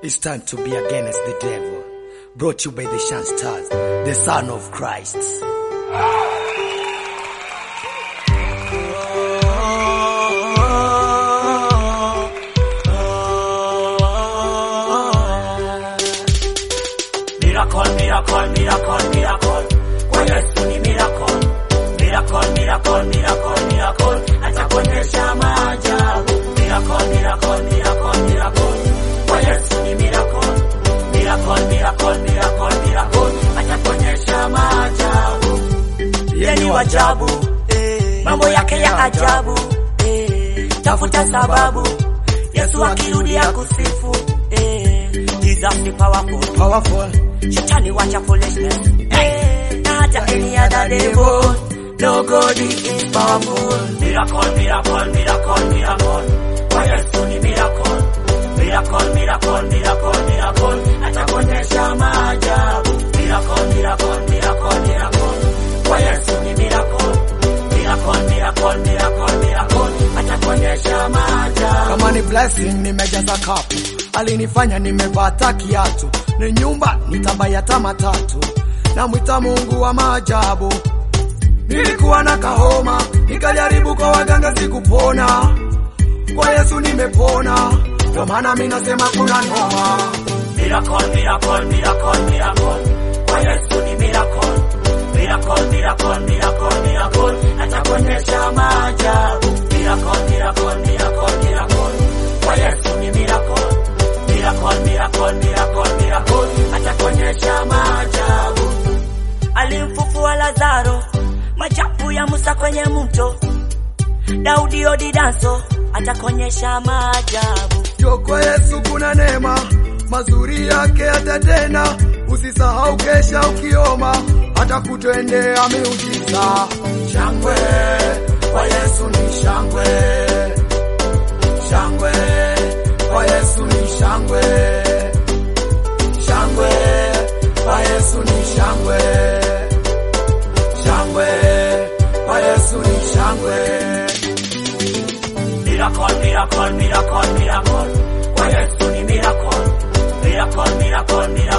It's time to be against the devil. Brought to you by the Shan Stars, the Son of Christ. Miracle, miracle, miracle, miracle. Kwa Yesu ni miracle. Miracle, miracle, miracle, miracle. Atakuonyesha maajabu. Miracle, miracle, miracle, miracle. Kwa Yesu ni miracle. Miracle, miracle, miracle, miracle. Atakuonyesha maajabu. Yeye ni wajabu. Mambo yake ya ajabu. Tafuta sababu. Yesu akirudi akusifu. Jesus ni powerful. Powerful. Shetani wacha foolishness. Hey, na hata any other devil. No God is powerful. Miracle, miracle, miracle, miracle. Kwa Yesu ni miracle. Miracle, miracle, miracle, miracle. Atakuonyesha maajabu. Miracle, miracle, miracle, miracle. Kwa Yesu ni miracle. Miracle, miracle, miracle, miracle. Atakuonyesha maajabu. Kama ni blessing nimejaza kapu, alinifanya nimepata kiatu, ni nyumba nitabayata matatu, namwita Mungu wa maajabu. Nilikuwa na kahoma, nikajaribu kwa waganga sikupona, kwa Yesu nimepona, ndio maana mimi nasema kuna noma. Miracle, miracle, miracle, miracle. Kwa Yesu ni miracle. Miracle, miracle, miracle, miracle. Atakuonyesha maajabu. Miracle, miracle, miracle, miracle. Kwa Yesu ni miracle. Miracle, miracle, miracle, miracle. Atakuonyesha maajabu. Alimfufua Lazaro, machapu ya Musa kwenye mto. Daudi odi danso, atakuonyesha maajabu. Yo, kwa Yesu kuna neema, mazuri yake atatena. Usisahau kesha ukioma, atakutendea miujiza. Shangwe kwa Yesu ni shangwe, shangwe kwa Yesu ni shangwe, shangwe kwa Yesu ni shangwe, shangwe kwa Yesu ni shangwe. Miracle, miracle, miracle, miracle. Kwa Yesu ni miracle. Miracle, miracle, miracle.